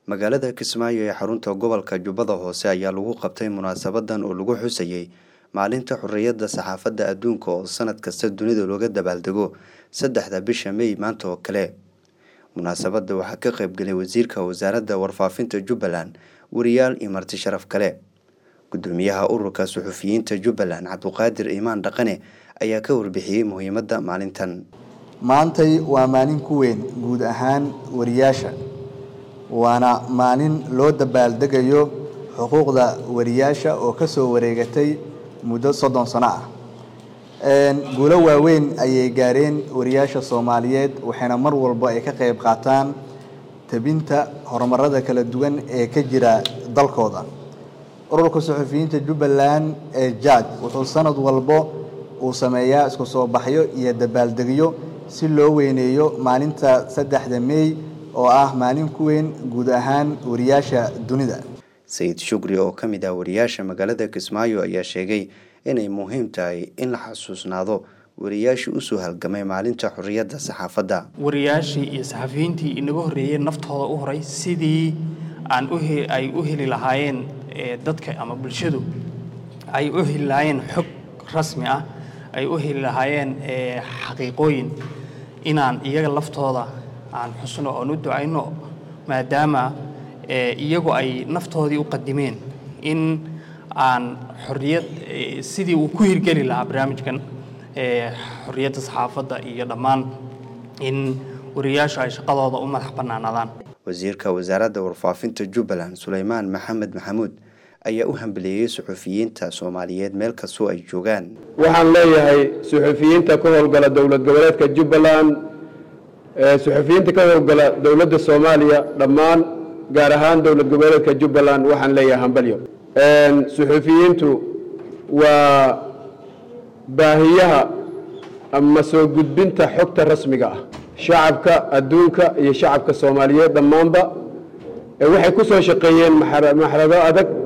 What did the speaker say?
magaalada kismaayo ee xarunta gobolka jubbada hoose ayaa lagu qabtay munaasabadan oo lagu xusayey maalinta xorriyadda saxaafadda adduunka oo sanad kasta dunida looga dabaaldego saddexda bisha mey maanta oo kale munaasabadda waxaa ka qaybgelay wasiirka wasaaradda warfaafinta jubbaland wariyaal iyo marti sharaf kale gudoomiyaha ururka suxufiyiinta jubbaland cabduqaadir iimaan dhaqane ayaa ka warbixiyey muhiimadda maalintan maantay waa maalin ku weyn guud ahaan wariyaasha waana maalin loo dabaaldegayo xuquuqda wariyaasha oo ka soo wareegatay muddo soddon sano ah guulo waaweyn ayay gaareen wariyaasha soomaaliyeed waxayna mar walba ay ka qayb qaataan tabinta horumarada kala duwan ee ka jira dalkooda ururka suxufiyiinta jubbaland ee jaaj wuxuu sanad walbo uu sameeyaa isku soo baxyo iyo dabaaldegyo si loo weyneeyo maalinta saddexda meey oo ah maalin ku weyn guud ahaan wariyaasha dunida sayid shukri oo ka mid ah wariyaasha magaalada kismaayo ayaa sheegay inay muhiim tahay in la xasuusnaado wariyaashii usoo halgamay maalinta xorriyadda saxaafadda wariyaashii iyo saxafiyiintii inaga horreeyey naftooda u horay sidii aan ay u heli lahaayeen dadka ama bulshadu ay u heli lahaayeen xog rasmi ah ay u heli lahaayeen xaqiiqooyin inaan iyaga laftooda aan xusno oon u ducayno maadaama iyagu ay naftoodii u qadimeen in aan xorriyad sidii uu ku hirgeli lahaa barnaamijkan xorriyadda saxaafadda iyo dhammaan in wariyaashu ay shaqadooda u madax bannaanaadaan wasiirka wasaaradda warfaafinta jubbaland suleymaan maxamed maxamuud ayaa u hambeleeyey suxufiyiinta soomaaliyeed meel kastoo ay joogaan waxaan leeyahay suxufiyiinta ka howlgala dowlad goboleedka jubbaland suxufiyiinta ka howlgala dowladda soomaaliya dhammaan gaar ahaan dowlad goboleedka jubbaland waxaan leeyahay hambalyo suxufiyiintu waa baahiyaha ama soo gudbinta xogta rasmiga ah shacabka adduunka iyo shacabka soomaaliyeed dhammaanba waxay ku soo shaqeeyeen maxrado adag